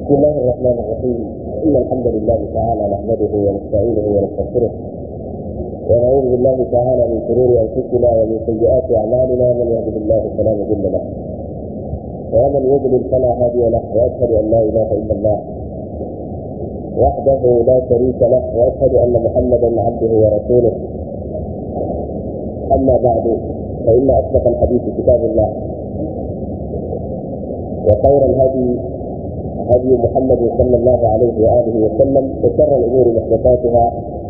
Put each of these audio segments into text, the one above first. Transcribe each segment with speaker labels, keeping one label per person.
Speaker 1: بسم الله الرحمن الرحيم إن الحمد لله تعالى نحمده ونستعينه ونستغفره ونعوذ بالله تعالى من شرور أنفسنا ومن سيئات أعمالنا من يهده الله فلا مضل له ومن يضلل فلا هادي له وأشهد أن لا إله إلا الله وحده لا شريك له وأشهد أن محمدا عبده ورسوله أما بعد فإن أصدق الحديث كتاب الله وخير الهدي هدي محمد صلى الله عليه واله وسلم وشر الامور محدثاتها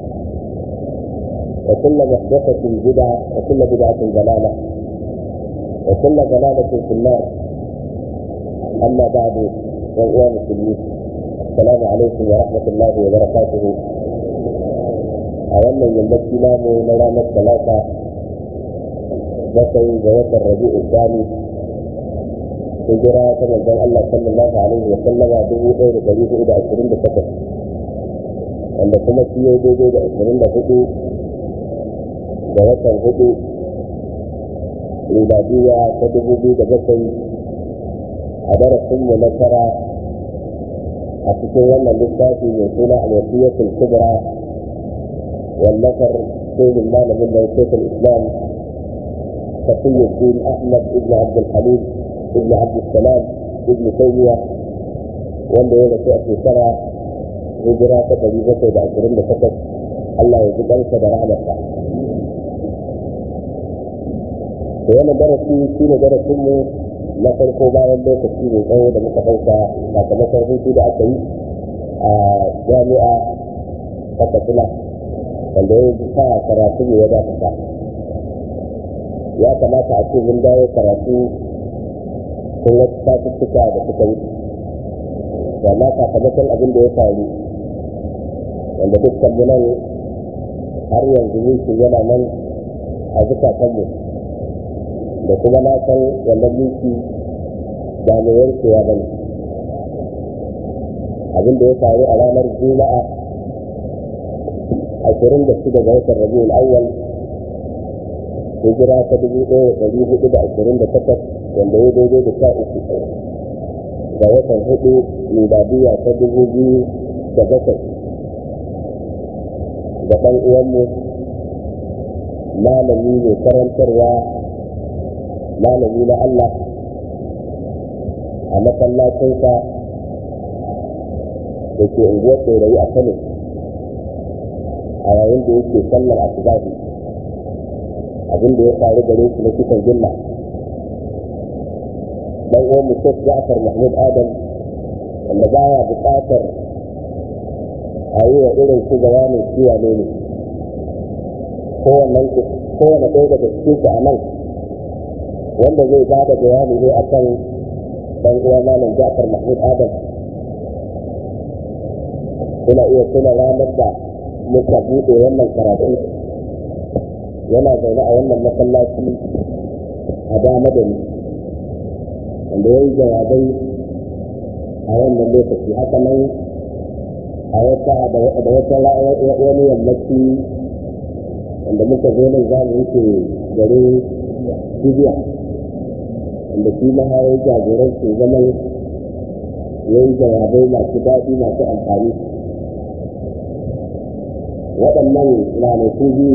Speaker 1: وكل محدثه بدعه وكل بدعه ضلاله وكل ضلاله في النار اما بعد وايها المسلمين السلام عليكم ورحمه الله وبركاته أولا يمشي نامو نرى الثلاثة بقي جوات الربيع الثاني hijira ta manzon Allah sallallahu alaihi wa sallama dubu ɗaya da ɗari hudu da ashirin da takwas wanda kuma shi ya daidai da ashirin da hudu da watan hudu miladiya ta dubu biyu da bakwai a darasin mu na tara a cikin wannan littafi mai suna al-wasiyatul kubra wallafar shehin malamin da shekul islam تقي الدين احمد بن عبد الحليم ابن عبد السلام ابن تيمية wanda ya rasu a shekara hijira ta ɗari bakwai da ashirin da takwas Allah ya ji ɗansa da rahamarsa. Da wannan darasi shi ne darasinmu na farko bayan lokaci mai tsawo da muka ɗauka sakamakon hutu da aka yi a jami'a ta Katsina wanda ya sa karatu ne ya dakata. Ya kamata a ce mun dawo karatu sun wasu satuttuka da suka yi amma sakamakon abin da ya faru wanda dukkan mu nan har yanzu mulki yana nan a zukatanmu da kuma na san wannan mulki ba mai yankewa ba ne abin da ya faru a ranar juma'a ashirin da shida ga watan rabiul awwal hijira ta dubu ɗaya da ɗari hudu da ashirin da takwas wanda ya daidai da sha uku ga watan hudu miladiya ta dubu biyu da bakwai da ɗan uwanmu malami mai karantarwa malami na Allah a masallacinsa da ke unguwar ɗorayi a Kano a yayin da yake sallar asubahi abin da ya faru gare shi na kisan gilla dan uwan mu Sheikh Ja'far Mahmud Adam wanda baya buƙatar a yi wa irin su bayanin ciwa ne ne kowanne kowanne ɗaya daga cikin su a nan wanda zai ba da bayani ne a kan dan uwa malam Ja'far Mahmud Adam kuna iya tuna ranar da muka buɗe wannan karatu yana zaune a wannan masallaci a dama da ni wanda ya yi jawabai a wannan lokaci haka nan a wata da wata wani yammaci wanda muka zo nan za mu wuce garin Libya wanda shi ma ya yi jagoranci zaman ya yi jawabai masu daɗi masu amfani waɗannan ranaku biyu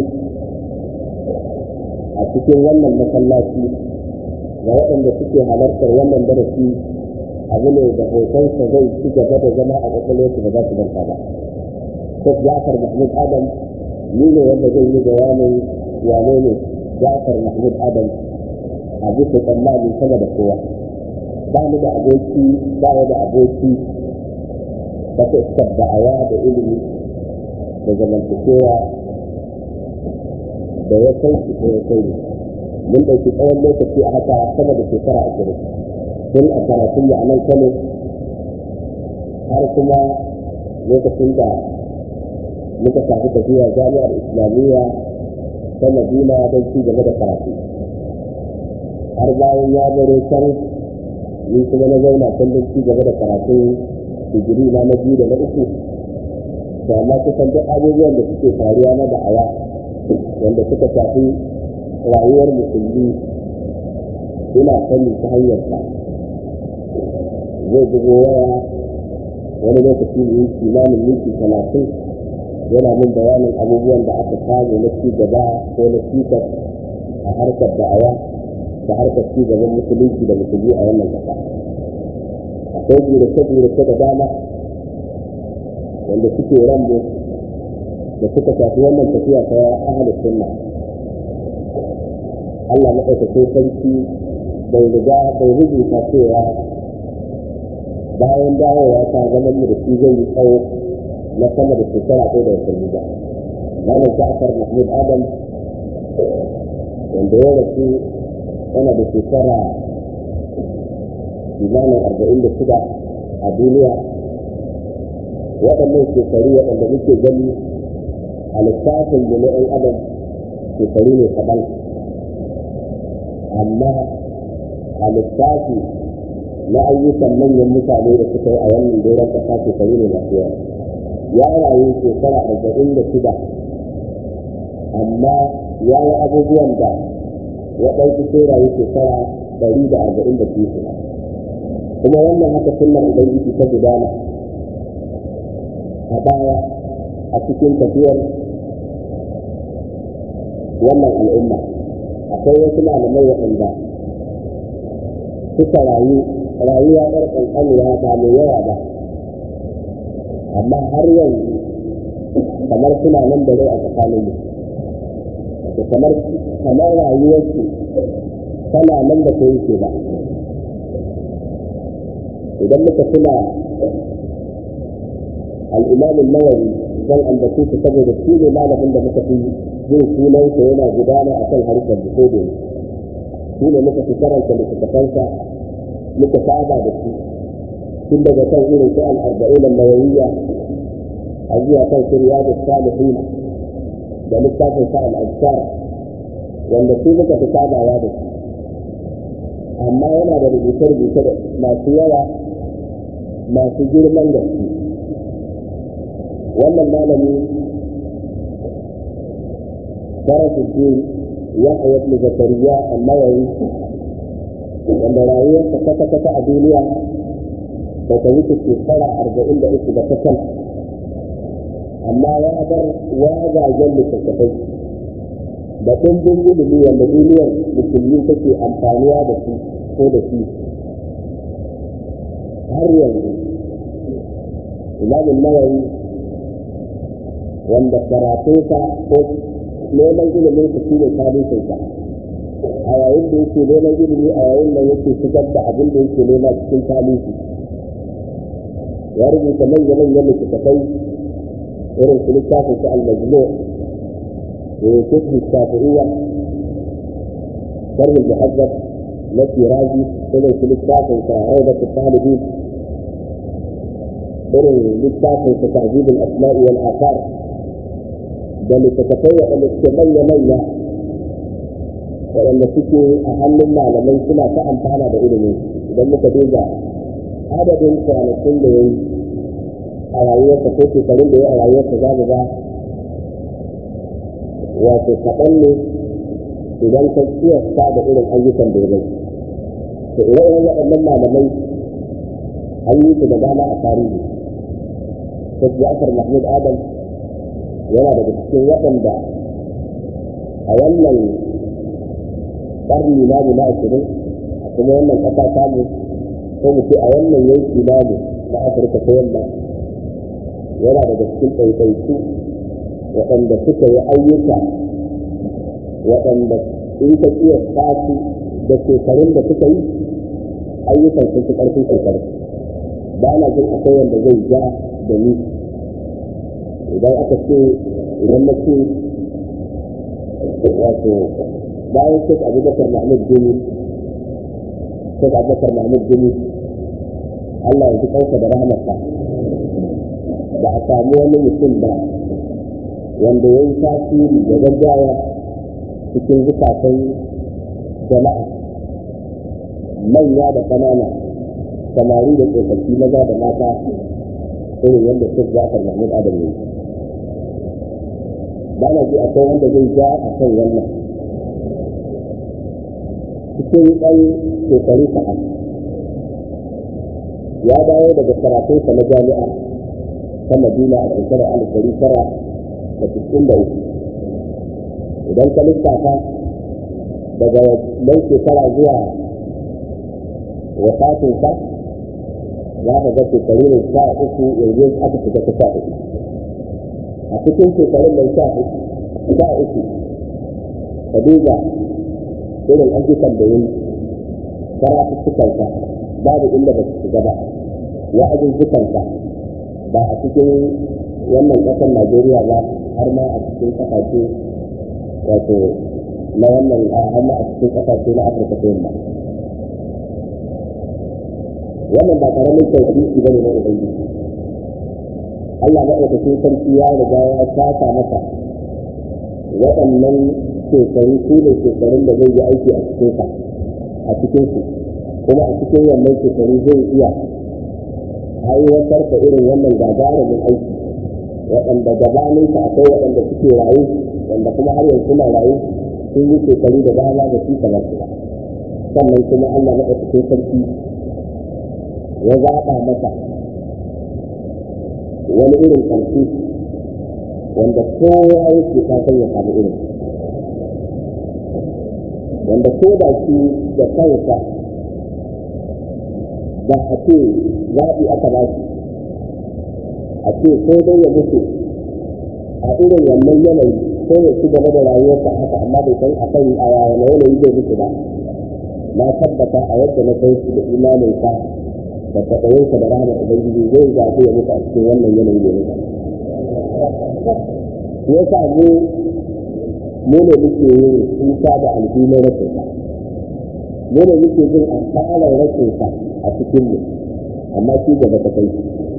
Speaker 1: a cikin wannan masallaci ga waɗanda suke halartar wannan darasi abu ne da hotonsa zai ci gaba da zama a kwakwalwarsu ba za su barka ba. Sheikh Jafar Mahmud Adam ni ne wanda zai yi bayanin wane ne Jafar Mahmud Adam a bisa tsammani sama da kowa. Ba ni da aboki ba ya da aboki ta fuskar da'awa da ilimi da zamantakewa da ya kai shi ko ya kai mun ɗauki tsawon lokaci a haka sama da shekara ashirin tun a karatun da anan kano har kuma lokacin da muka tafi tafiya jami'ar islamiyya ta madina don ci gaba da karatu har bayan ya baro can ni kuma na zauna can don ci gaba da karatun digiri na na biyu da na uku da amma kusan duk abubuwan da suke faruwa na da'awa wanda suka shafi rayuwar musulmi ina sani ta hanyar ta zai bugo waya wani lokaci ne yi kimanin minti talatin yana min bayanin abubuwan da aka samu na ci gaba ko na cikas a harkar da'awa da harkar ci gaban musulunci da musulmi a wannan ƙasa akwai gurace-gurace da dama wanda suke rambo da suka shafi wannan tafiya ta ahalin sunna Allah maɗaukakin sarki bai riga bai rubuta cewa bayan dawowa ta zama mu da shi zai yi tsawo na sama da shekara ɗaya da watanni ba. Malam Ja'far Mahmud Adam wanda ya rasu yana da shekara kimanin arba'in da shida a duniya waɗannan shekaru waɗanda muke gani a lissafin da na ‘yan adam shekaru ne kaɗan amma a lissafi na ayyukan manyan mutane da suka yi a wannan doron ƙasa shekaru ne masu yawa ya rayu shekara arba'in da shida amma ya yi abubuwan da waɗansu sai rayu shekara ɗari da arba'in da biyu kuma wannan haka sunnar ubangiji ta gudana a baya a cikin tafiyar wannan al'umma akwai wasu malamai waɗanda suka rayu rayuwa ɗar ƙanƙanuwa ba mai yawa ba amma har yanzu kamar suna nan da rai a tsakaninmu da kamar kamar rayuwarsu tana nan da ta yake ba idan muka tuna al'imam nawawi zan ambace su saboda shi ne malamin da muka fi jin sunansa yana gudana a kan harkar da ko shi ne muka fi karanta littattafansa muka saba da shi tun daga kan irin su al'arba'in nawawiyya a zuwa kan su riyadu salihin da littafin sa al'adkar wanda su muka fi sabawa da shi amma yana da rubuce-rubuce masu yawa masu girman gaske wannan malami Farafuddin Yahya ibn Zakariya An-Nawawi wanda rayuwarsa kata-kata a duniya da ta wuce shekara arba'in da uku da kasan amma ya bar wajajen littattafai da ɗumbin ilimi wanda duniyar musulmi take amfaniya da su ko da shi har yanzu imamun nawawi wanda karatunsa ko neman ilimin su shi ne tarihinsa a yayin da yake neman ilimi a yayin da yake shigar da abin da yake nema cikin tarihi ya rubuta manya-manyan littattafai irin su littafin su al-majmu da ya kusa shafi'iyya sharhin muhazzab na firaji irin su littafin sa rawdatul talibin irin littafin sa ta'jibul asma'i wal athar da littattafai waɗanda suke manya-manya waɗanda suke a hannun malamai suna ta amfana da ilimi idan muka duba adadin kwanakin da ya yi a rayuwarsa ko shekarun da ya a rayuwarsa za mu ga wato kaɗan ne idan ka kiyasta da irin ayyukan da ya bai to ire-iren waɗannan malamai an yi su da dama a tarihi sai Ja'far Mahmud Adam yana daga cikin waɗanda a wannan ƙarni namu na ashirin a kuma wannan ƙasa tamu ko mu ce a wannan yanki namu na Afirka ta yamma yana daga cikin ɗaiɗaiku waɗanda suka yi ayyuka waɗanda in ka iya tasu da shekarun da suka yi ayyukan sun fi ƙarfin shekaru ba na jin akwai wanda zai ja da ni idan aka ce idan na ce wato bayan shek abubakar mahmud gini shek abubakar mahmud gini allah ya ji ƙauka da rahmarsa ba a samu wani mutum ba wanda ya yi tasiri da gaggawa cikin zukatan jama'a manya da ƙanana samari da tsofaffi maza da mata irin yadda shek jafar mahmud adam ne ba na ji akwai wanda zai ja a kan wannan cikin ɗan shekaru kaɗan ya dawo daga karatunsa na jami'a ta madina a shekarar alif dari tara da cikin da uku idan ka lissafa daga nan shekara zuwa wafatinsa za ka ga shekaru ne sha uku yanzu aka shiga ta sha uku a cikin shekarun nan sha uku sha uku ka duba irin ayyukan da yi karatuttukansa babu inda ba su shiga ba wa'azuzzukansa ba a cikin wannan ƙasar Najeriya ba har ma a cikin ƙasashe wato na wannan har ma a cikin ƙasashe na Afirka ta yamma wannan ba karamin tauhidi bane na ubangiji Allah maɗaukakin sarki ya riga ya saka masa waɗannan shekaru su ne shekarun da zai yi aiki a cikin sa a cikin su kuma a cikin wannan shekaru zai iya aiwatar da irin wannan gagarumin aiki waɗanda gabanin sa akwai waɗanda suke rayu wanda kuma har yanzu na rayu sun yi shekaru da dama da su kamar su sannan kuma Allah maɗaukakin sarki ya zaɓa masa wani irin ƙarfi wanda kowa yake fatan ya samu irin wanda ko da shi da kansa ba a ce zaɓi aka ba shi a ce ko dai ya mutu a irin wannan yanayi ko ya ci gaba da rayuwarsa haka amma bai san a kan a yaya yanayi zai mutu ba na tabbata a yadda na kai shi da imaninsa da taɓayinsa da rahama ubangiji zai zaɓi ya mutu a cikin wannan yanayi da mutu ya sa mu mu ne muke yin kuka da alhinin rashin sa mu ne muke jin asarar rashin sa a cikin mu amma shi gaba ta kai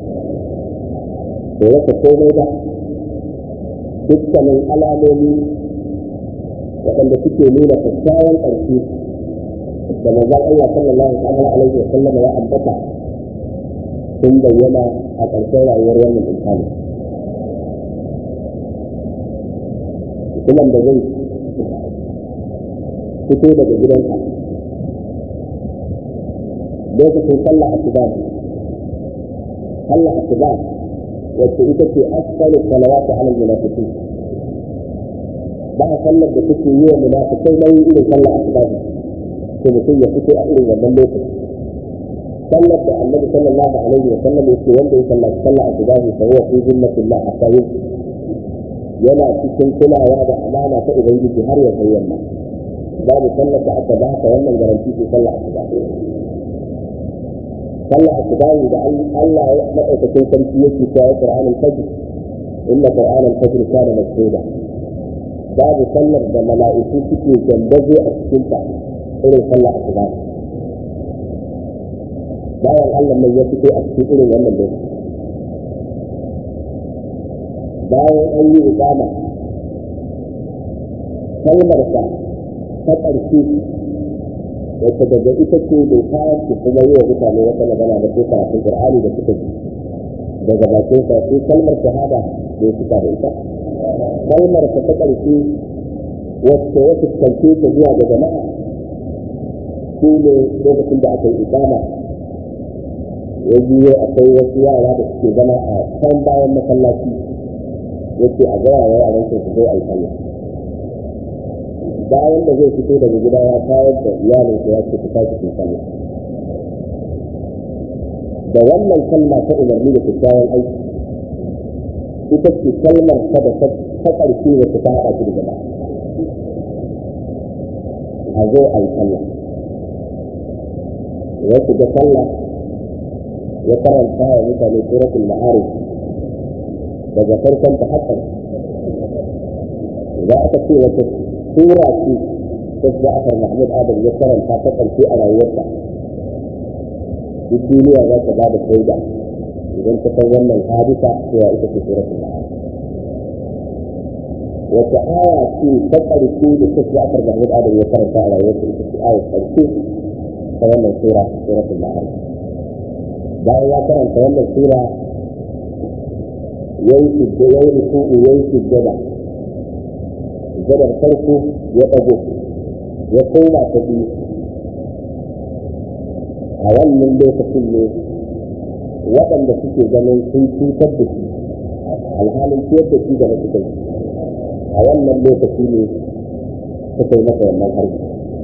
Speaker 1: da rasa komai ba dukkanin alamomi waɗanda suke nuna kyakkyawan ƙarfi da manzon Allah sallallahu alaihi wa sallam ya ambata sun bayyana a ƙarshen rayuwar wannan insani mutumin da zai fito daga gidansa lokacin sallah asuba sallah asuba wacce ita ce asfalu salawatu ala munafiqin ba a sallar da take yi wa munafikai nauyi irin sallah asuba to mutum ya fito a irin wannan lokaci sallar da annabi sallallahu alaihi wa sallam yake wanda ya sallaci sallah asuba fa huwa fi zimmatillah hatta yusbih yana cikin kulawa da amana ta ubangiji har ya kai yamma babu sallar da aka ba ka wannan garanti ce sallar asuba sallar asuba da Allah ya madaukakin sarki yake cewa Qur'an al-Fajr inna Qur'an al-Fajr kana mashhuda babu sallar da mala'iku suke gambaje a cikin ta irin sallar asuba bayan Allah mai ya fito a cikin irin wannan lokaci bayan an yi ikama kalmarsa ta ƙarshe wacce daga ita ce bai kayan su kuma yi wa mutane wata magana da ko karatun ƙur'ani da suka ji daga bakin sa sai kalmar shahada bai suka da ita kalmar ta ƙarshe wacce ya fuskance ta zuwa ga jama'a shi ne lokacin da aka yi ikama ya biyo akwai wasu yara da suke zama a can bayan masallaci yake a gaya wa yaran su zo a yi sallah bayan da zai fito daga gida ya tayar da iyalin ya ce ku tashi ku sallah da wannan kalma ta umarni da kyakkyawan aiki ita ce kalmar ta da ta ƙarshe da ta haɗa shi da gaba a zo a yi sallah ya shiga sallah ya karanta wa mutane suratul ma'arif daga farkon ta hakan za aka ce wata sura ce ta Ja'far Mahmud Adam ya karanta ta karshe a rayuwarsa duk duniya za ta ba da shaida idan ta san wannan hadisa cewa ita ce suratul ma'arif wata aya ce ta karshe da ta Ja'far Mahmud Adam ya karanta a rayuwarsa ita ce aya karshe ta wannan sura suratul ma'arif bayan ya karanta wannan sura yayi sujjada yayi ruku'u yayi sujjada sujjadar farko ya dago ya koma ta biyu a wannan lokacin ne waɗanda suke ganin sun cutar da shi alhalin ciyar da shi da na suka yi a wannan lokaci ne suka yi masa wannan harbi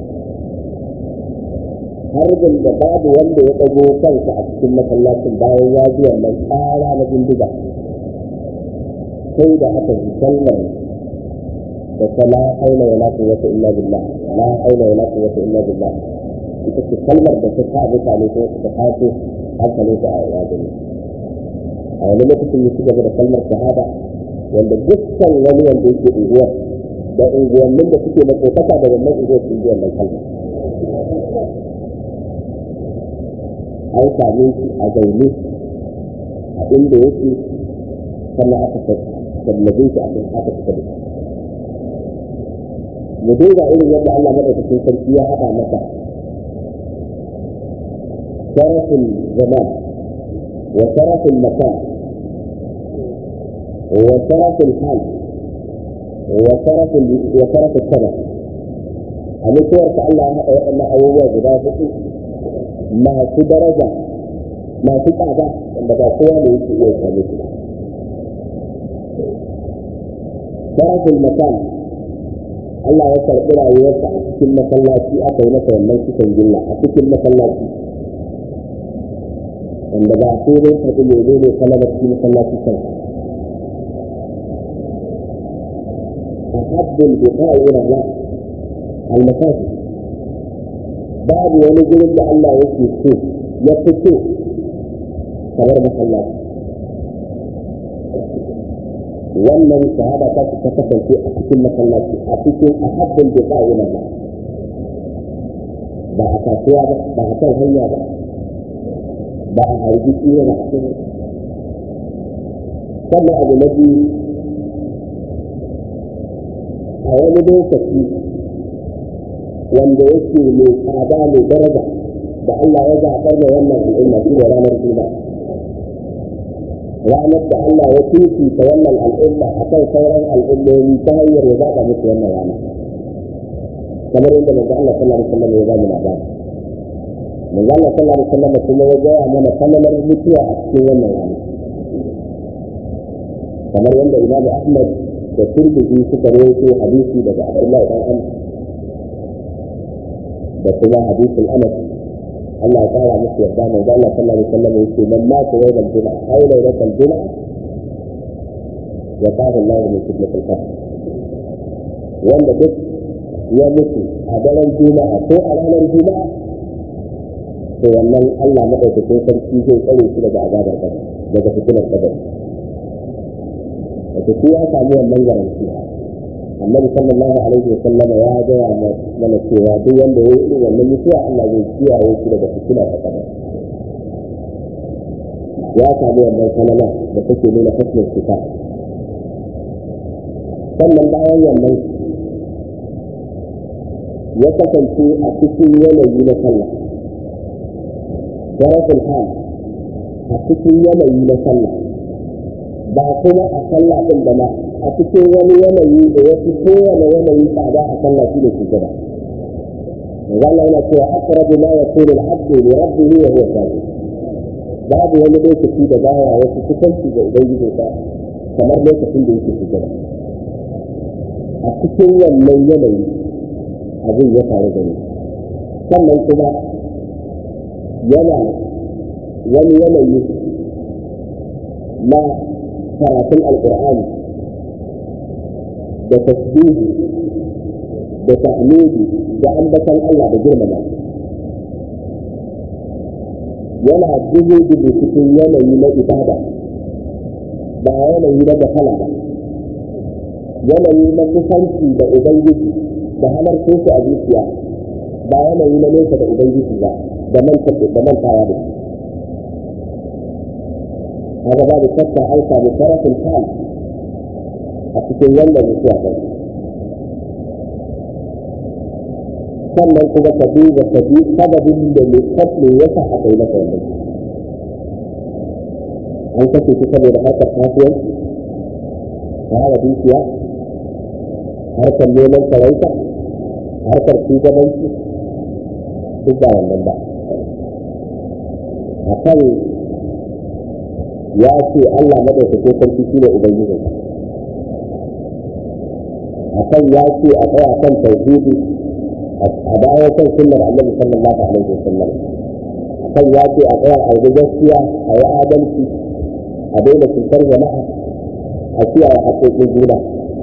Speaker 1: harbin da babu wanda ya ɗago kansa a cikin masallacin bayan ya ji wannan tsara na bindiga sai da aka ji sallar da ta la haula wala quwwata illa billah la haula wala quwwata illa billah ita ce kalmar da ta sa mutane ko suka taso hankalin su a yadda a wani lokacin ya ci gaba da kalmar shahada wanda dukkan wani wanda yake unguwar da unguwannin da suke da kokata da wannan unguwar sun ji wannan kalmar an same shi a zaune a inda yake sannan aka sallabe shi a kan aka fita da mu duba irin yadda Allah madaukakin sarki ya haɗa masa sharafin zaman wa sharafin makan wa sharafin hal wa sharafin wa sharafin sabab a mutuwarsa Allah ya haɗa waɗannan abubuwa guda huɗu masu daraja masu tsada wanda ba kowa ne yake iya same su sharafin makan Allah ya karɓi rayuwarsa a cikin masallaci aka yi masa wannan cikin gilla a cikin masallaci wanda ba sai dai karɓi lebe ne kalaba cikin masallaci kan أحب البقاء إلى الله المساجد babu wani gurin da Allah yake so ya fi so kamar masallaci wannan shahada ta ta kasance a cikin masallaci a cikin ahabbul biqa'i na Allah ba a kasuwa ba ba a kan hanya ba ba a harbi tsira ba a cikin sannan abu na biyu a wani lokaci wanda yake mai tsada mai daraja da Allah ya zaɓar da wannan al'umma shi da ranar juma'a ranar da Allah ya fifita wannan al'umma a kan sauran al'ummomi ta hanyar ya zaɓa musu wannan rana kamar yadda manzo Allah sallallahu alaihi wasallam ya ba mu labari manzo Allah sallallahu alaihi wasallam kuma ya gaya mana kamalar mutuwa a cikin wannan rana kamar yadda Imam Ahmad da Tirmidhi suka rawaito hadisi daga Abdullah ibn Amr da kuma hadisin Anas Allah ya kara musu yarda mai Allah sallallahu alaihi wasallam yake man ma ta yawmal juma'a aw laylatal juma'a ya qala Allah min fitnatil qabr wanda duk ya mutu a daren juma'a ko a ranar juma'a to wannan Allah madaukakin sarki zai tsare shi daga azabar kabari daga fitinar kabari wato shi ya samu wannan garanti annabi sallallahu alaihi wa sallam ya gaya mana cewa duk wanda ya yi wannan mutuwa Allah zai kiyaye shi daga fitina ta kabari ya samu wannan kalama da take nuna hasmin fita sannan bayan wannan ya kasance a cikin yanayi na sallah darafin hal a cikin yanayi na sallah ba kuma a sallah din da ma a cikin wani yanayi da ya fi kowane yanayi tsada a sallah shi ne su gaba Allah yana cewa aqrabu ma yakunu al-'abdu li rabbihi wa huwa sajid babu wani lokaci da baya wasu kusanci ga ubangijinsa kamar lokacin da yake sujada a cikin wannan yanayi abin ya faru da ni sannan kuma yana wani yanayi na karatun alƙur'ani da tasbihi da tahmidi da ambatan Allah da girmama yana dubu dubu cikin yanayi na ibada ba yanayi na gafala ba yanayi na kusanci da ubangiji da halarcin su a zuciya ba yanayi na nesa da ubangiji ba da mantawa da haka babu shakka an samu sarafin hal a cikin wannan mutuwa ɗin sannan kuma ka duba ka bi sababin da mai kasu ya sa aka yi masa wannan an kashe shi saboda harkar kasuwanci fara dukiya harkar neman sarauta harkar shugabanci duk ba wannan ba a kan ya ce Allah madaukakin sarki shi ne ubangijinsa akan ya ce a tsaya kan tauhidi a dawo kan sunnar annabi sallallahu alaihi wasallam akan ya ce a tsaya a yi gaskiya a yi adalci a daina cutar jama'a a kiyaye haƙoƙin juna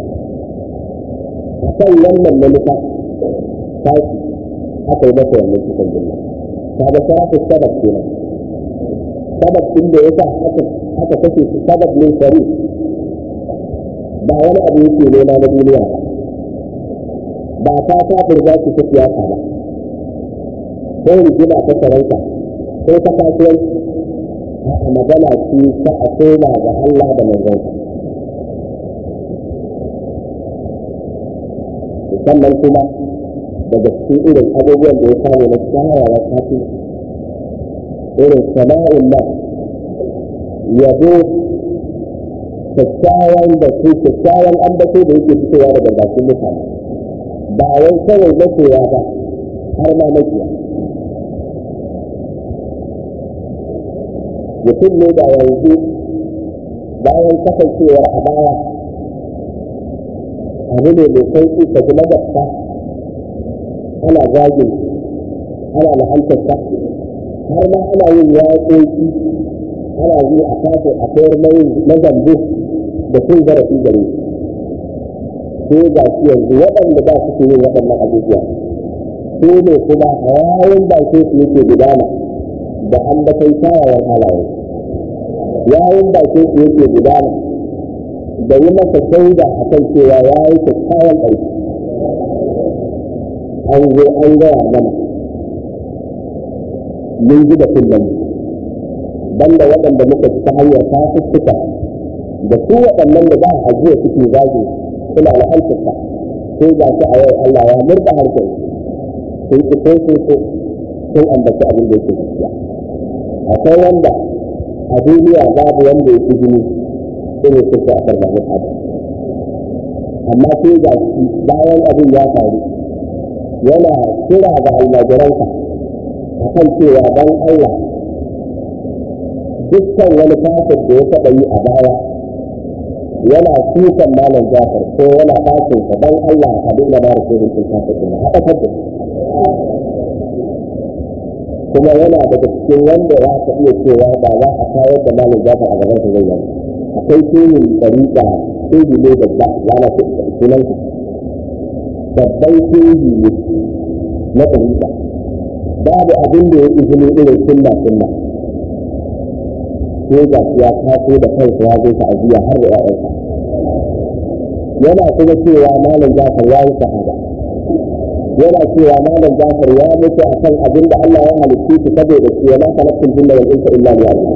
Speaker 1: akan wannan manufa tashi aka yi masa wannan kisan juna kaga sharafu sabab kenan sabab din da yasa aka aka kashe shi sabab ne shari ba wani abu yake nema na duniya ba ba ta ta burga shi ta siyasa ba ko rigima ta sarauta ko ta kasuwanci a magana ce ta a koma ga Allah da manzonsa sannan kuma daga cikin irin abubuwan da ya samu na kyawawa kafi irin sana'in nan yabo kyakkyawan da su kyakkyawan ambato da yake fitowa daga bakin mutane ba wai kawai masoya ba har ma makiya mutum ne da yanzu bayan kasancewar a baya abu ne mai sauƙi ka ji magabta ana zagin ana la'antarsa har ma ana yin yaƙoƙi ana yi a kafin a kayar na zambo da sun zarafi gare sai ga shi yanzu waɗanda ba su yin waɗannan abubuwa su ne kuma a yayin ba su yake gudana da an bakai kyawawan halaye yayin ba su yake gudana da yi masa shaida a kan cewa ya yi kyakkyawan aiki an zo an gaya mana mun ji da kullum banda waɗanda muka ci ta hanyar kafuffuka da su waɗannan da za a ajiye suke zagi suna la'antarsa sai ga shi a yau Allah ya murɗa harshen sun ci ko sun so sun ambaci abin da yake gaskiya akwai wanda a duniya babu wanda ya fi jini irin su a kan mahmud adam amma sai ga shi bayan abin ya faru yana kira ga almajiransa a kan cewa don Allah dukkan wani kafin da ya taɓa yi a baya yana kukan malam jafar ko yana ɗakin sa don Allah a dinga ba da shirin sun kafin ɗin haɗa kadda kuma yana daga cikin wanda za ka iya cewa ba za a kayar da malam jafar a gaban sa zai yi akwai shirin ɗariƙa shiri ne babba ya na sunan babban shiri ne na ɗariƙa babu abin da ya izini irin sunna sunna sai ga ya taso da kansa ya zo ta'aziyya har da ƴaƴansa yana kuma cewa malam Jafar ya yi shahada yana cewa malam Jafar ya mutu akan abin da Allah ya halitta shi saboda shi ma khalaqtul jinna wal insa illa liya'budun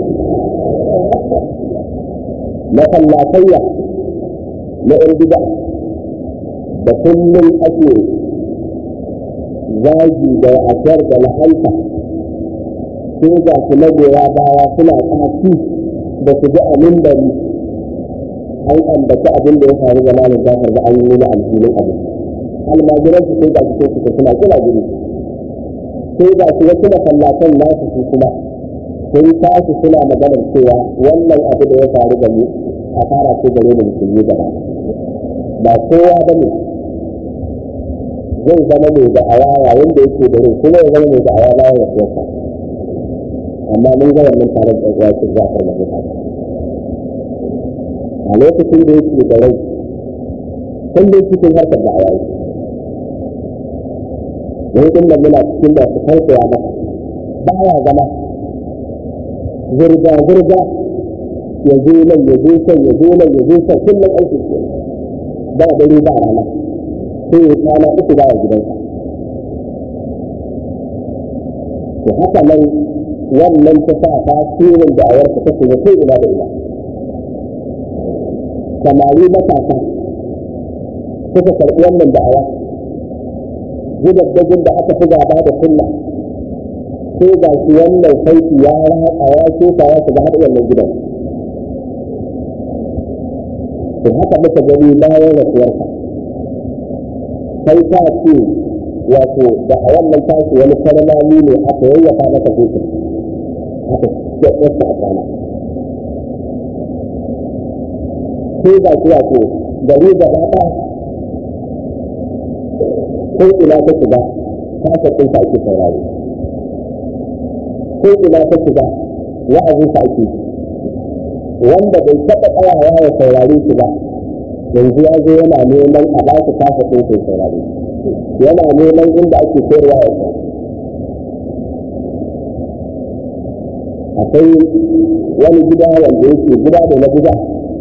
Speaker 1: masallatayya na irbida da kullum ake zagi da asar da la'anta sai ga su magoya baya suna kafi da su ji a mimbari an ambaci abin da ya faru da malam jafar da an yi da alhinin abin almajiran su sai ga su sai suna kira gini sai ga su wasu masallatan nasu su kuma sun tashi suna maganar cewa wannan abu da ya faru da mu a fara ce gare mu musulmi gaba ba kowa ba ne zai zama mai da'awa yayin da yake da rai kuma ya zama mai da'awa bayan rasuwarsa amma mun ga wannan tare da uwa su zafar da mutane a lokacin da yake da rai kullum cikin harkar da'awa yake wani din da muna cikin da su tausaya masa baya zama zirga-zirga ya zo nan ya zo can ya zo nan ya zo can kullum aiki ke ba dare ba rana sai ya kwana uku baya gidansa to haka nan wannan ta sa tasirin da awarka ta shiga ko ina da ina samari matasa suka karɓi wannan da'awa gidaddajin da aka fi gaba da sunna sai ga shi wannan sauki ya ratsa ya shuka ya shiga har wannan gidan to haka muka gani bayan rasuwarsa sai ta ce wato da a wannan tashi wani kalmami ne aka yayyafa masa hutun aka yadda a kana sai ga shi wato gari gaba ɗaya ko ina ta shiga ta ka kai ta ake saurari ko ina ta shiga wa'azin ta ake wanda bai taɓa tsayawa ya saurari shi ba yanzu ya zo yana neman a ba su kasa ɗin sai saurari yana neman inda ake koyarwa ya kai akwai wani gida wanda yake gida da na gida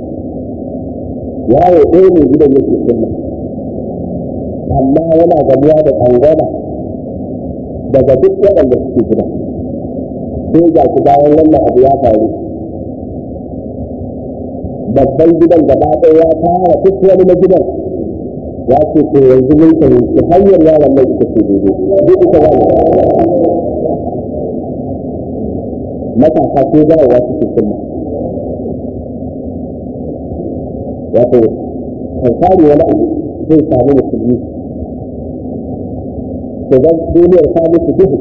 Speaker 1: yawo ɗaya ne gidan yake sunna amma yana gamuwa da tsangwama daga duk waɗanda suke gida sai ga shi bayan wannan abu ya faru babban gidan gaba ɗaya ya fara duk wani na gidan ya ce ko yanzu mun fahimci hanyar yaron nan ita ce daidai duk ita wani matasa ko dawowa suke sunna wato alfahari wani abu zai samu musulmi to zan duniyar ta musu duhu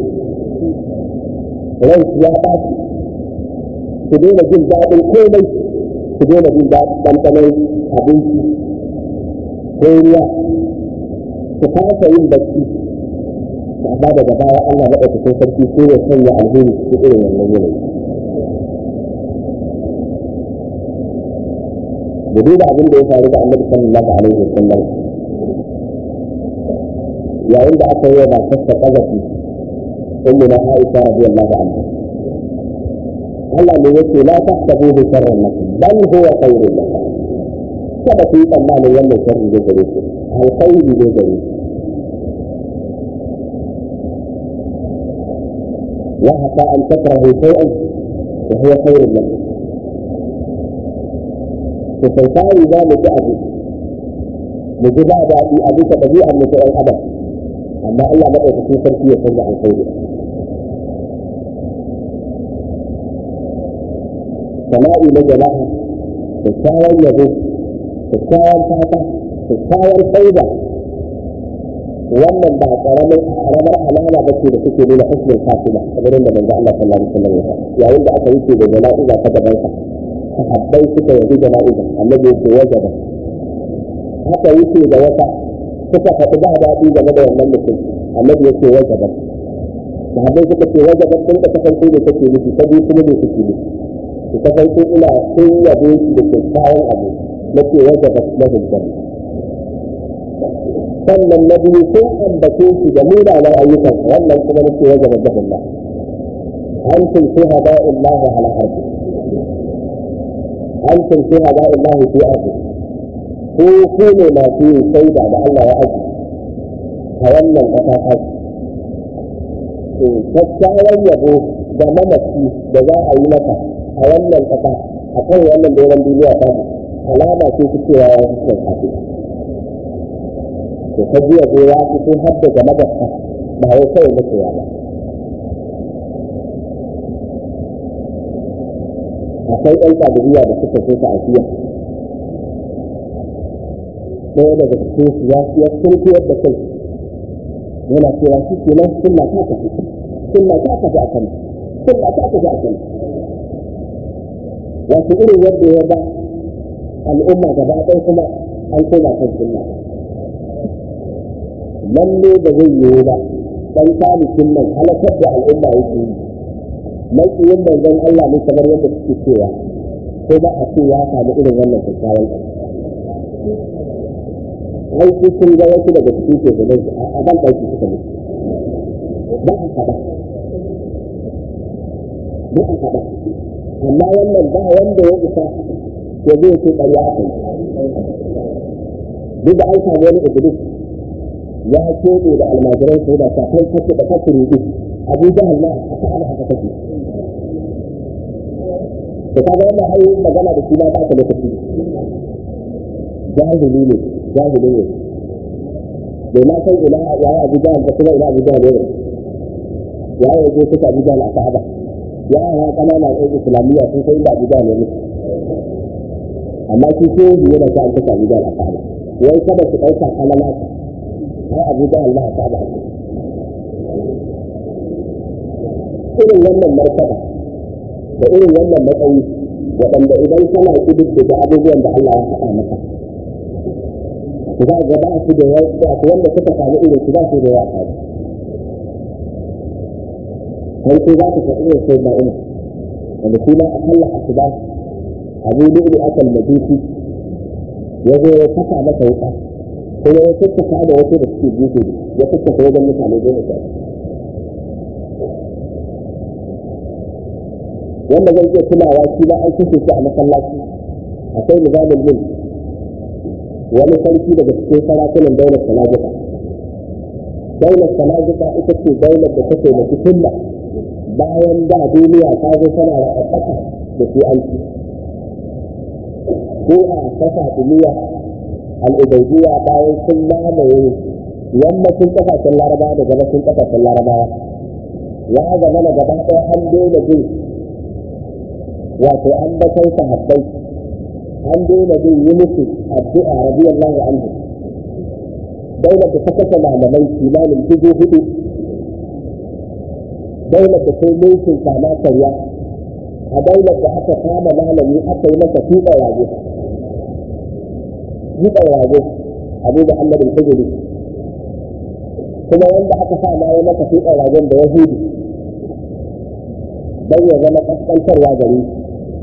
Speaker 1: rai ya ɓaci su daina jin daɗin komai su daina jin ɗanɗanon abinci ko ruwa su kasa yin bacci amma daga baya Allah maɗaukakin sarki ko ya sanya alheri cikin irin wannan yanayi da duba abin da ya faru da annabi sallallahu alaihi wasallam yayin da aka yi wa matarsa kazafi ummu na Aisha radiyallahu anha Allah ne yake la tahsabu bi sharrin lakum bal huwa khairun lakum kada ku yi tsammanin wannan sharri ne gare ku alkhairi ne gare ku وعسى أن تكرهوا شيئا وهو خير لكم فسيطاري ذلك أبي مجبع بأبي أبي تبديعا من شيء أبدا أما الله ما في فرقية يسمع الخير سمائي لجلاها تتساوى يبو تتساوى فاتا تتساوى فايدة wannan ba karamin karamar alama ba ce da suke nuna husnul khatima kamar yadda manzo Allah sallallahu alaihi wasallam ya yayin da aka yi ce da jana'iza ta gaban sa sahabbai suka yi jana'iza annabi ya ce wajaba aka yi ce da wata suka faɗi ba daɗi game da wannan mutum annabi ya ce wajaba sahabbai suka ce wajaba sun ka kasance da take nufi ta biyu kuma ne take nufi su kasance ina sun yabo shi da kyakkyawan abu na ce wajaba lahul janna sannan na biyu sun ambace shi da munanan ayyukan wannan kuma nake wajen wajen Allah antum shuhada illahi ala ardi antum shuhada illahi fi ardi ko ku ne masu yin shaida da Allah ya aji a wannan kasa ta to kyakkyawan yabo da mamaci da za a yi maka a wannan kasa a kan wannan doron duniya ta alama ce ta cewa ya fi kyakkyawa to ta jiya ko ya fito har da game da ka ba wai kawai na koya ba akwai ɗan kadiriya da suka so ta afiya ɗaya daga cikin su ya fiye turkiyar da kai yana cewa shi ke nan sunna ta tafi sunna ta tafi a kan sunna ta tafi a kan wasu irin yadda ya ba al'umma gaba ɗaya kuma an koma kan sunna lalle da zai yiwu ba dan talikin nan halakar da al'umma yake yi makiyin manzon Allah ne kamar yadda suke cewa ko ba a ce ya samu irin wannan kyakkyawan ai su sun ga wasu daga cikin ke da a ban ɗauki suka mutu ba a faɗa ba a faɗa amma wannan ba wanda ya isa ya zai ce ƙarya a kai duk da an samu wani iblis ya keɓe da almajirai su da ta kai kake da kake rubu abu jahal ma a ta ana haka kake da kaga wannan ai magana da shi ma ba ta lokaci jahili ne jahili ne bai ma san ina ya yi abu jahal ba kuma ina abu jahal ne ya yi wajen suka abu jahal a ka'aba ya yi kanana ɗan islamiyya sun sai inda abu jahal ne amma shi ko yana sa an kasa abu jahal a ka'aba wai kada su ɗauka kalala har abu da Allah ta ba irin wannan martaba da irin wannan matsayi waɗanda idan kana ƙididdiga abubuwan da Allah ya faɗa maka za ga ba su da yawa wanda suka samu irin su ba su da yawa a sai ko za ka faɗi irin sai ba ina wanda shi ma a kalla a su ba abu da ilu akan majusi ya zo ya saka masa wuka kuma ya sassaka da wasu da suke gefe ya sassaka wajen mutane goma sha wanda zai iya tunawa shi ba an kashe shi a masallaci akwai nizamin mulk wani sarki daga cikin sarakunan daular salajika daular salajika ita ce daular da take da fitilla bayan da duniya ta zo tana da ƙasa da su aiki ko a kasa duniya al'ubaidiyya bayan sun mamaye yammacin ƙasashen larabawa da gabashin ƙasashen larabawa ya zama na gaba ɗaya an daina jin wato an bakai sahabbai an daina jin yi musu addu'a radiyallahu anhu daular da ta kasa malamai kimanin dubu hudu daular da sai mulkin kama karya a daular da aka kama malami aka yi masa tuɓa waje tuɓa waje abu da Allah bin hujuri kuma wanda aka sa ma ya masa tuɓa wajen da yahudi don ya zama kaskantarwa gare shi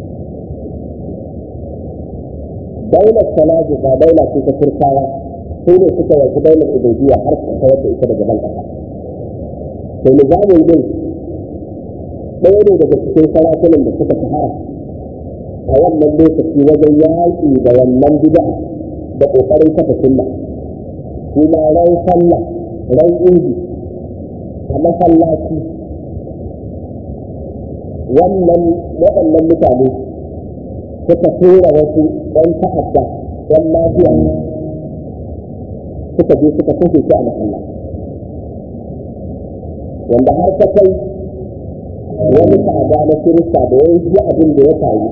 Speaker 1: daular salaji ba daula ce ta turkawa su ne suka yanzu daular ubaidiya har su kawar da ita daga ban kasa to nizamin din ɗaya ne daga cikin sarakunan da suka shahara a wannan lokaci wajen yaƙi da wannan bid'a da ƙoƙarin kafa sunna kuma ran sallah ran idi a masallaci wannan waɗannan mutane suka tura wasu ɗan ta'adda ɗan lafiya suka je suka kashe shi a masallaci wanda har ta kai wani ta'ada na kirista da ya ji abin da ya faru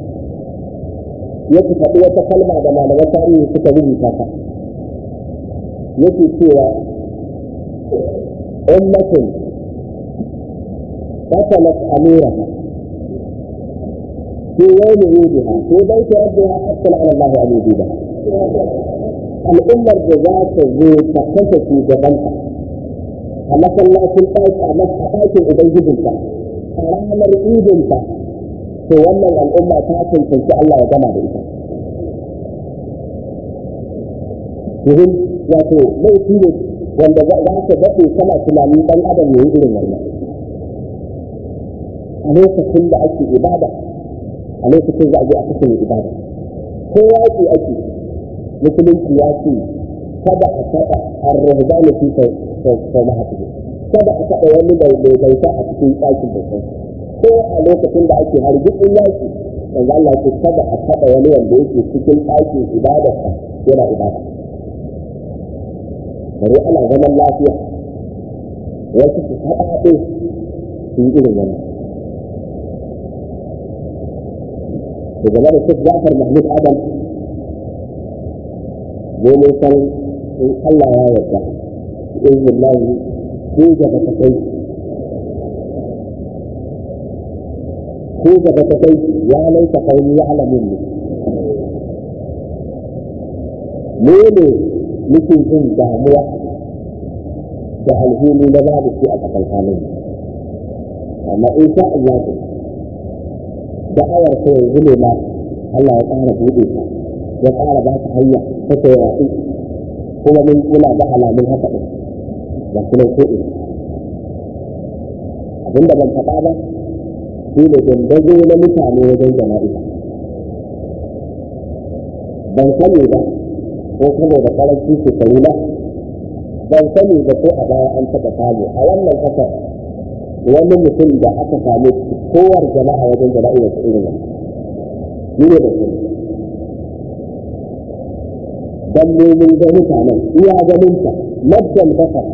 Speaker 1: yake faɗi wata kalma da malaman tarihi suka rubuta ta yake cewa ummatin قتلت أميرها في يوم عيدها في بيت ربها حتى على الله أن يجيبها الأمة الجزاء ذو تكتشف في جبلها أما صلى في البيت أما حقائق أبيجبها أرامر إيدنها to wannan al'umma ta cancanci Allah ya gama da ita. Domin wato laifi ne wanda za ka daɗe kana tunanin ɗan adam ya yi irin wannan. A lokacin da ake ibada, a lokacin za a je a kashe mai ibada. Ko yaƙi ake, musulunci ya ce, kada a taɓa arrahba na fi sau mahaifin. Kada a taɓa wani mai bauta a cikin ɗakin bautan. ko a lokacin da ake hargitsin yaki yanzu Allah ce kada a taɓa wani wanda yake cikin ɗakin ibadarsa yana ibada bari ana zaman lafiya wasu su taɓa ɗin su yi irin wannan da game da Sheikh Jafar Mahmud Adam zai mun san in Allah ya yarda izinin lahi ko gaba ta kai ko gaba ta kai ya laita kauni ya alamin ne mu ne muke jin damuwa da alhini na babu shi a tsakankanin amma in sha Allah da'awar ta yanzu ne ma Allah ya ƙara buɗe ta ya ƙara ba ta hanya ta ta yaɗu kuma mun muna da alamun haka ɗin ga kuma ko ina abinda ban faɗa ba shi ne dandazo na mutane wajen jana'iza ban sani ba ko saboda karanci shekaru na ban sani ba ko a baya an taɓa samu a wannan ƙasar wani mutum da aka samu kowar jama'a wajen jana'iza ta irin wannan shi ne da sani dan nemin ga mutanen iya ganinta maddan basar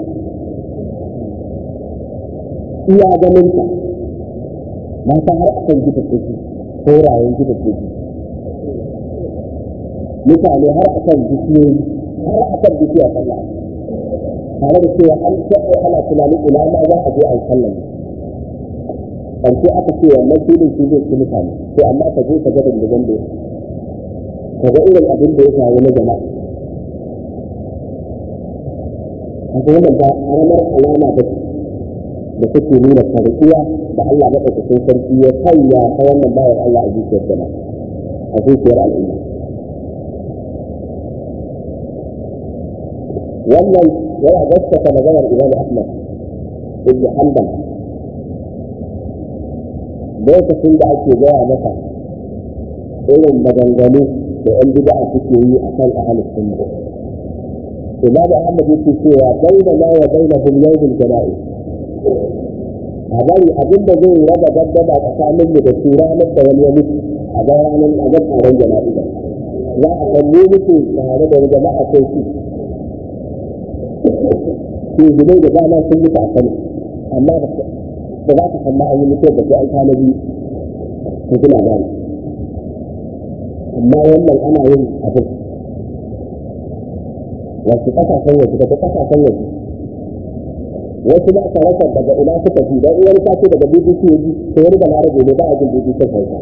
Speaker 1: iya ganinta mata har a kan gida take ko rayen gida take mutane har a kan bishiyoyi har a kan bishiya sallah tare da cewa an tsaye ana tunanin ina ma za a je a yi sallah ƙarshe aka ce wannan filin shi zai ci mutane to amma ka je ka ga dandagan da ka ga irin abin da ya faru na jama'a kaga wannan ba karamar alama ba da take nuna karɓuwa da Allah maɗaukakin sarki ya sanya ta wannan bayan Allah a zuciyar jama'a a zuciyar al'umma wannan yana gaskata maganar Imam Ahmad ibn Hanbal lokacin da ake gaya masa irin maganganu da ‘yan bid'a suke yi a kan ahalus sunna. Imam Ahmad yake cewa baina ma wa baina hum yawmul jana'i. A bari abin da zai raba gaddama tsakanin mu da su ranar da wani ya mutu a ga ranar a ga taron jana'i da. Za a san mu mutu tare da jama'a sai su. Su gudai da dama sun mutu a kano amma ba za ka san ma'ayi mutuwar da sai an kwana biyu ko kuna gane. amma wannan ana yin abin wasu kasashen waje daga kasashen waje wasu ba ka rasa daga ina suka ji don wani sace daga BBC ya ji sai wani da larabe ne ba a jin BBC hausa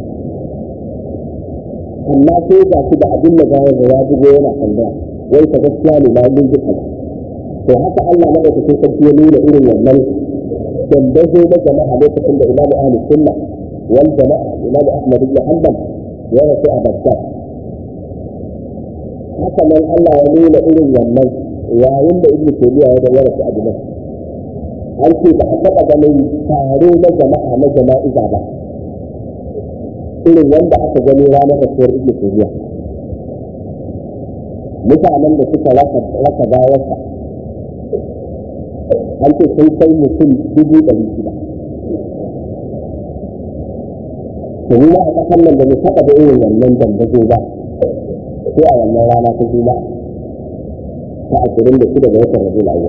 Speaker 1: amma sai ga shi da abin da gawar da ya bugo yana tambaya wai ka gaskiya ne ma mun ji kaza to haka Allah na da cikin sarki ya nuna irin wannan dandazo na jama'a lokacin da Imam Ahlus Sunna wal jama'a Imam Ahmad ibn Hanbal ya rasu a Baghdad. Haka nan Allah ya nuna irin wannan yayin da Ibn Taymiyyah ya ya rasu a Dimashq. An ce ba a taɓa ganin taro na jama'a na jama'iza ba. Irin wanda aka gani ranar rasuwar Ibn Taymiyyah. Mutanen da suka rasa bayansa an ce sun kai mutum dubu ɗari shida. domin a ƙasar nan da mu taɓa da irin wannan dandazo ba sai a wannan rana ta juma'a ta ashirin da shida ga watan rabiul awwal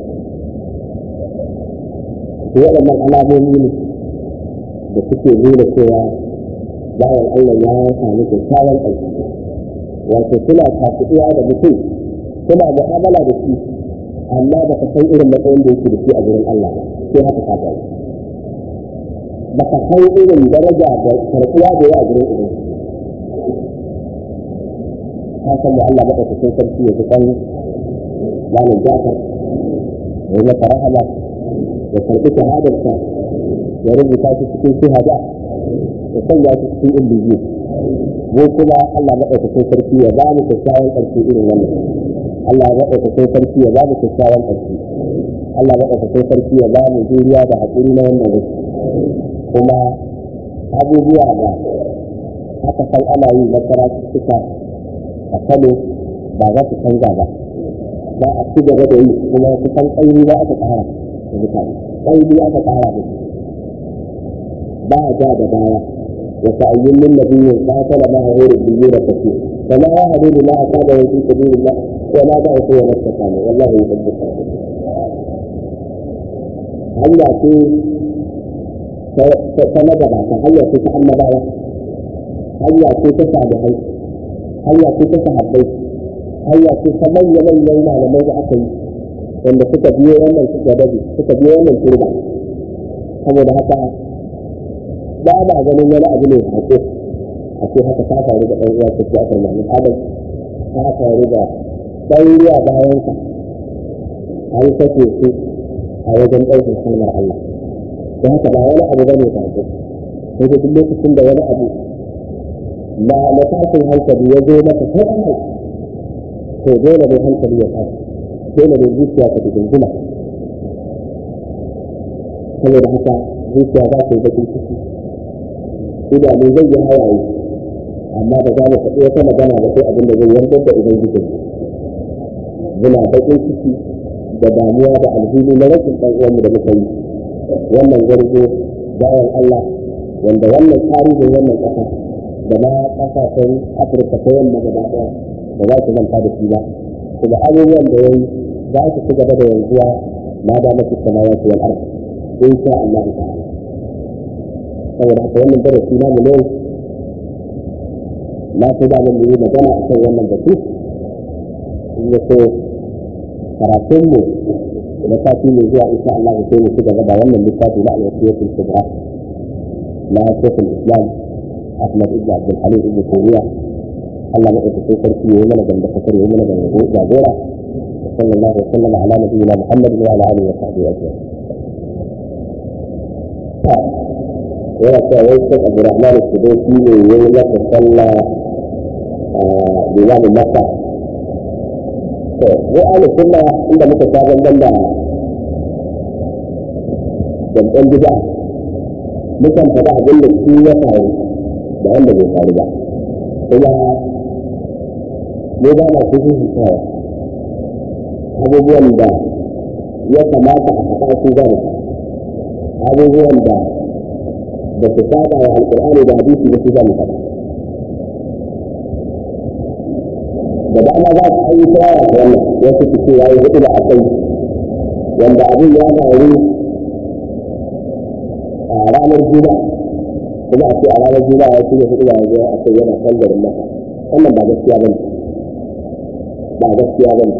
Speaker 1: to waɗannan alamomi ne da suke nuna cewa bayan Allah ya sami kyakkyawan aiki wato suna tafiya da mutum suna mu'amala da shi amma ba ka san irin matsayin da yake da shi a gurin Allah ba sai haka ka gani baka san irin daraja da karɓuwa da yawa gurin ubangiji ka san da Allah madaukakin sarki ya kan malam Jafar ya masa rahama ya karɓi shahadarsa ya rubuta shi cikin shahada ya sanya shi cikin illiyi mu kuma Allah madaukakin sarki ya ba mu kyakkyawan ƙarshe irin wannan Allah madaukakin sarki ya ba mu kyakkyawan ƙarshe Allah madaukakin sarki ya ba mu juriya da haƙuri na wannan wasu kuma abubuwa da aka san ana yi na karatuttuka a kano ba za su canza ba ba a ci gaba da yi kuma kusan ƙairi ba aka ƙara da mutane ƙairi aka ƙara da su ba a ja da baya wasu ayyumin nabiyyin ba ta da ma'a hori biyu da tafi kama ya hadu da ma'a ta da wasu sabirin ba ko ma za a kowa nasta kame wallahi ya tabbata hanya ce ta magabata hanya ce ta annabawa hanya ce ta salihai hanya ce ta sahabbai hanya ce ta manya manyan malamai da aka yi wanda suka biyo wannan suka dabi suka biyo wannan turba saboda haka ba ba ganin wani abu ne hako a ce haka ta faru da ɗan uwa ta ce aka mami adam ta faru da ɗan ruwa bayan ka an kashe su a wajen ɗaukar kalmar Allah da haka ba wani abu bane ba ko sai da duk lokacin da wani abu na na tashin hankali ya zo maka kai to dole ne hankali ya tashi dole ne zuciya ta dinguma saboda haka zuciya za ta yi bakin ciki idanu zai yi hawaye amma ba za mu faɗi wata magana ba sai abin da zai yarda da ubangiji muna bakin ciki da damuwa da alhini na rashin ɗan uwanmu da muka yi wannan zargo bayan Allah wanda wannan tarihin wannan ƙasa da ma ƙasashen Afirka ta yamma gaba ɗaya da za su manta da shi ba kuma abubuwan da yayi za su ci gaba da yanzuwa ma da mafi samawati wal ardh insha Allah ta'ala saboda haka wannan darasi na mu ne na so da mun yi magana akan wannan batu in ya so karatunmu na sati mai zuwa insha Allah sai mu ci gaba da wannan littafi na al-wasiyatul kubra na shekul islam ahmad ibn abdul halim ibn taymiya Allah ya ɗauka sai sarki ya yi mana ganda kasar ya yi mana ganda jagora sallallahu alaihi wa sallam ala nabiyyina muhammad wa ala alihi wa sahbihi ajma'in yana cewa wai sai abdurrahman sudaisi ne ya yi masa sallah a limamin masa to mu ahli sunna inda muka sha banban da banban bid'a mukan faɗa abin da shi ya faru da wanda bai faru ba kuma mu ba na su hutawa abubuwan da ya kamata a faɗa su ba abubuwan da da su saba wa alƙur'ani da hadisi da su za mu faɗa da dama za su yi shawara da wannan wasu su ce ya yi hudu da akai wanda abin ya faru a ranar juma'a kuma a ce a ranar juma'a ya ce hudu da yanzu a kai yana sallar masa wannan ba gaskiya bane ba gaskiya bane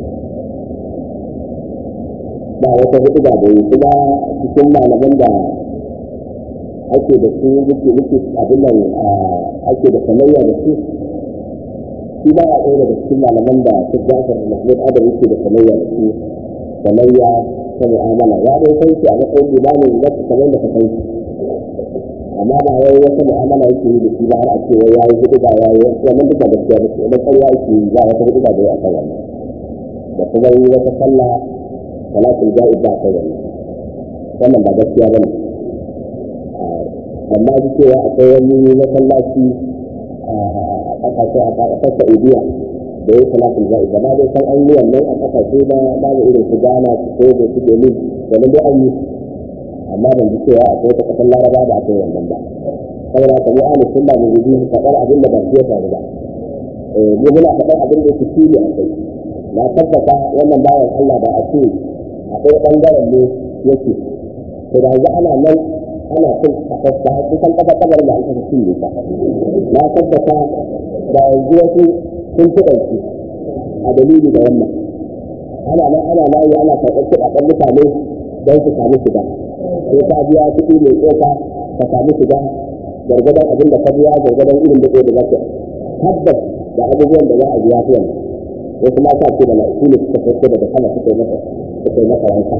Speaker 1: ba wata hudu da bai kuma cikin malaman da ake da su muke muke abin nan ake da sanayya da su shi ba a ɗaya daga cikin malaman da su jafar mahmud adam yake da sanayya da su sanayya ta mu'amala ya dai san shi a matsayin limamin na kamar da ka san shi amma ba wai wata mu'amala yake yi da shi ba har a ce wai ya yi hudu ba ya yi wannan duk da gaskiya ba ce wannan ƙarya yake yi ba wata hudu ba da ya akan wannan da kuma yi wata sallah salatul ja'id ba akan wannan wannan ba gaskiya ba ne amma ji cewa akwai wani masallaci a ƙasashe a ƙasar Saudiya da ya salatul ja'id ba dai san an yi wannan a ƙasashe ba babu irin su Ghana su Togo su Benin da dai an yi amma ban ji cewa akwai ta ƙasar Laraba da akwai wannan ba saboda ka mu ahlus sunna mu guji faɗar abin da ba shi ya faru ba eh mu muna faɗar abin da yake shi a kai na tabbata wannan bayan Allah ba a ce akwai ɓangaren ne yake to da yanzu ana nan ana cin kafasta kusan kafa kabar da aka fi ne ta na tabbata da yanzu wasu sun fi ɗauki a dalili da wannan ana nan ana layi ana karɓar kuɗaɗen mutane don su sami shiga sai ka biya kuɗi mai tsoka ka sami shiga gargadon abin da ka biya gargadon irin da da zaka tabbas da abubuwan da za a biya su wannan wasu ma sa ce da la'iku ne suka sauko daga sama suka yi masa suka yi masa wanka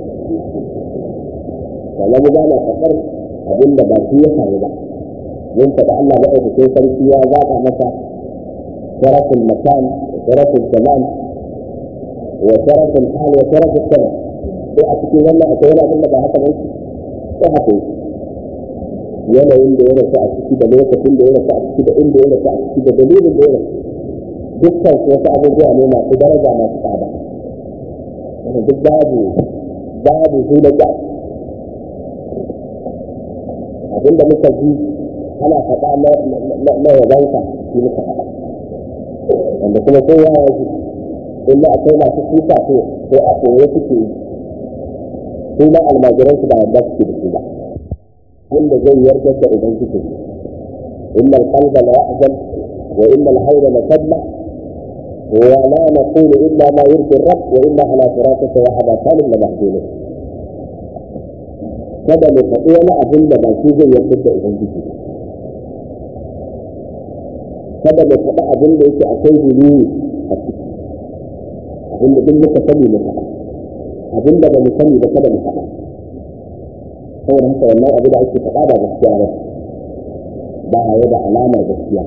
Speaker 1: wala mu gana fakar abin da ba shi ya faru ba mun faɗa Allah ba ɗauka sai sarki ya zaɓa masa sharafin makan sharafin zaman wa sharafin hal wa sharafin sama sai a cikin wannan akwai wani abin da ba haka ba shi sai haka yi yanayin da ya rasu a ciki da lokacin da ya rasu a ciki da inda ya rasu a ciki da dalilin da ya rasu dukkan wasu abubuwa ne masu daraja masu tsada duk babu babu su da ƙyar abinda muka ji ana faɗa na yabanka shi muka faɗa wanda kuma ko ya yanzu illa akwai masu kuka ko ko a koyo suke yi su ma almajiran su ba yadda suke da su ba wanda zai yarda da ubangiji inna alqalba la yahzan wa inna alhayla la tadma ولا نقول إلا ما يرضي الرب وإنا على فراقك وعلى كامل لمحزونون kada mu faɗi wani abin da ba shi zai yarda da ubangiji kada mu faɗi abin da yake akwai dalili a ciki abin da duk muka sani mu faɗa abin da ba mu sani ba kada mu faɗa saboda haka wannan abu da ake faɗa ba gaskiya ba ba ya da alamar gaskiya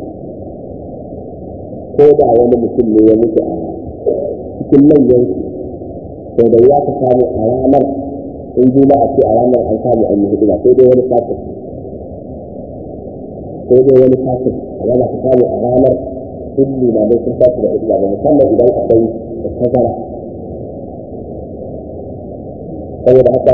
Speaker 1: ko da wani mutum ne ya mutu a cikin manyan sau da ya ka samu a ranar in juma a ce a ranar an samu an yi hidima sai dai wani kafin sai dai wani kafin a yana ka samu a ranar sun limamai sun tashi da hidima ba musamman idan akwai da tazara saboda haka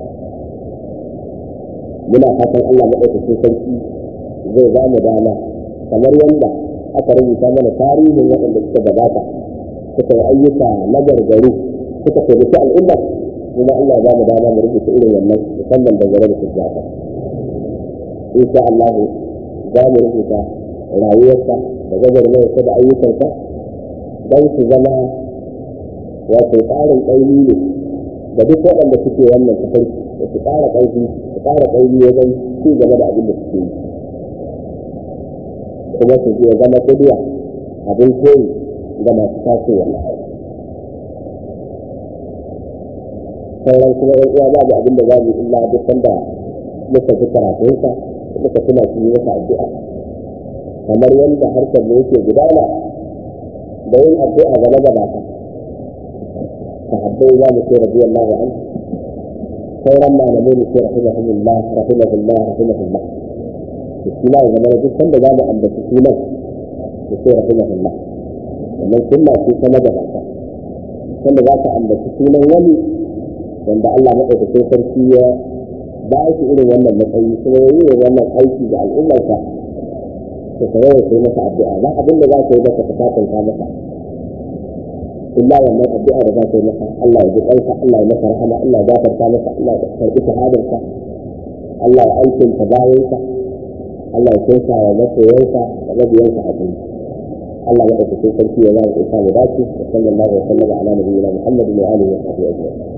Speaker 1: muna fatan Allah maɗaukacin sarki zai ba mu dama kamar yadda aka rubuta mana tarihin waɗanda suka gabata suka yi ayyuka na gargaru suka taimaki al'umma kuma Allah za mu dama mu rubuta irin wannan musamman dangane da sujjata insha Allah za mu rubuta rayuwarsa da gagarmayarsa da ayyukansa don su zama wato tsarin ƙaimi ne da duk waɗanda suke wannan tafarki da su ƙara ƙarfi su ƙara ƙarfi wajen ci gaba da abin da suke yi kuma su je zama kudiya abin koyi ga masu tasowa sauran kuma yan uwa babu abin da za mu illa duk sanda muka fi karatunsa muka tuna shi yi masa addu'a kamar yadda harkar da yake gudana da yin addu'a ga magabata sahabbai za mu ce radiyallahu anhu sauran malamai ne ce rahimahullah rahimahullah rahimahullah da shi ma zama duk sanda za mu ambaci sunan da ce rahimahullah wannan sunna ce ta magabata sanda za ka ambaci sunan wani wanda Allah maɗaukakin sarki ya ba shi irin wannan matsayi kuma ya yi wannan aiki ga al'ummarsa to ka yawan sai masa addu'a ba abin da za ka yi masa ka sakanta masa illa wannan addu'a da za ka yi masa Allah ya ji ƙarfa Allah ya masa rahama Allah ya gafarta masa Allah ya karɓi shahadarsa Allah ya aikinta bayansa Allah ya kinsa wa masoyansa da mabiyansa a duniya Allah ya ɗauki sarki ya zama isa mu dace wa sallallahu alaihi wa sallam ala nabiyyina Muhammadin wa alihi wa sahbihi ajma'in